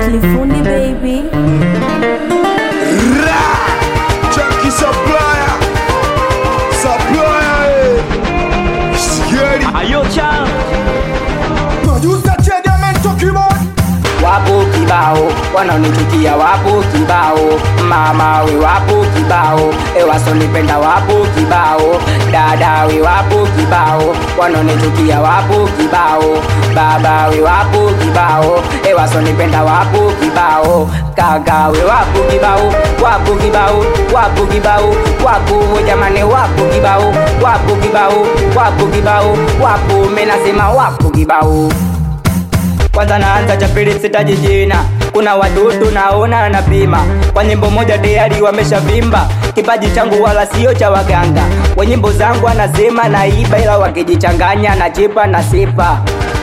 Clifundi baby. Ra! Chunky supplier. Supplier. eh. Scary. Ayocha Producer Chediamen Tokiman. wapo kibao wanaonichukia wapo kibao mama we wapo kibao ewasonipenda wapo kibao dada we wapo kibao wanaonichukia wapo kibao baba we wapo kibao ewasonipenda wapo kibao kaka we wapo kibao wapo kibao wapo kibao wapo jamani wapo kibao wapo kibao wapo kibao wapo menasema wapo kibao kwanza naanza cha pili sitaji jina kuna wadudu naona napima kwa nyimbo moja tayari wameshavimba kipaji changu wala sio cha waganga wa nyimbo zangu anasema naiba ila wakijichanganya na chipa na sipa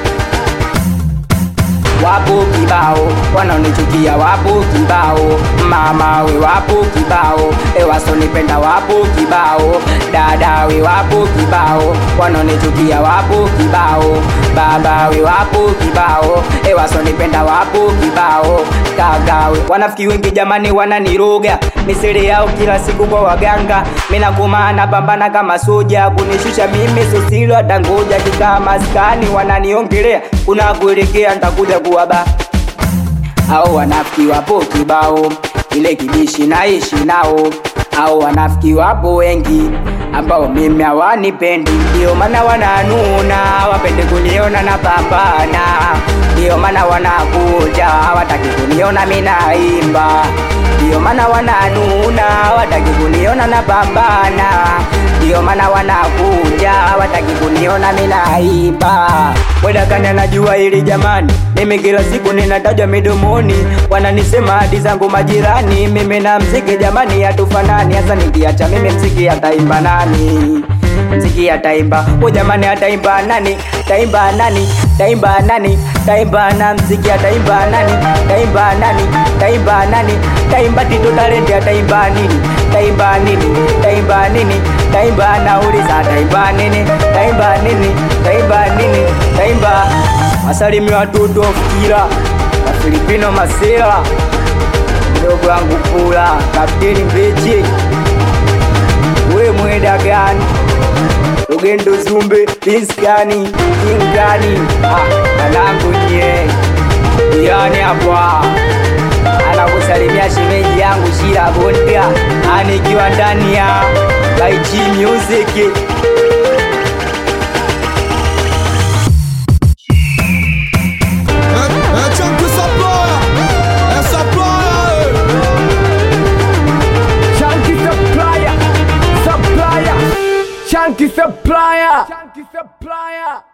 wapo kibao wanaonichukia wapo kibao mama we wapo kibao ewasonipenda wapo kibao dada we wapo kibao wanaonichukia wapo kibao baba we wapo kibao ewasonipenda wapo kibao kagawe wanafiki wengi jamani wananiroga misiri yao kila siku kwa waganga minakumana pambana kama soja kunishusha mimi sosilo atangoja kikaa maskani wananiongelea kuna kuelekea ntakuja kuwaba au wanafiki wapo kibao ile kibishi naishi nao au wanafiki wapo wengi ambao mimi hawanipendi ndio maana wananuna wapende kuniona na pambana ndio maana wanakuja wataki kuniona minaimba ndio maana wananuna wataki kuniona na pambana ndio maana wanakuja wataki kuniona minaimba wedakani anajua hili jamani mimi kila siku ninatajwa midomoni wananisema hadi zangu majirani mimi na mziki jamani hatufanani hasa nikiacha mimi mziki ataimba nani mziki ataimba o jamani ataimba nani taimba nani taimba nani taimba na mziki ataimba nani taimba nani taimba nani taimba tito talenti ataimba nini taimba nini taimba nini taimba nauliza taimba nini taimba nini taimba nini taimba wasalimi watoto wafikira wafilipino masela mdogo wangu pula kapteni mbeche we mwenda gani Rugendo Zumbe, Pinskani, Kingani, ah, nanangu nye yani hapa anakusalimia shemeji yangu Shira Bonda anikiwa ndani ya Kaichi Music. Eh, eh, Chunky supplier. Eh, supplier. eh. Chunky supplier Supplier Chunky supplier Chunky supplier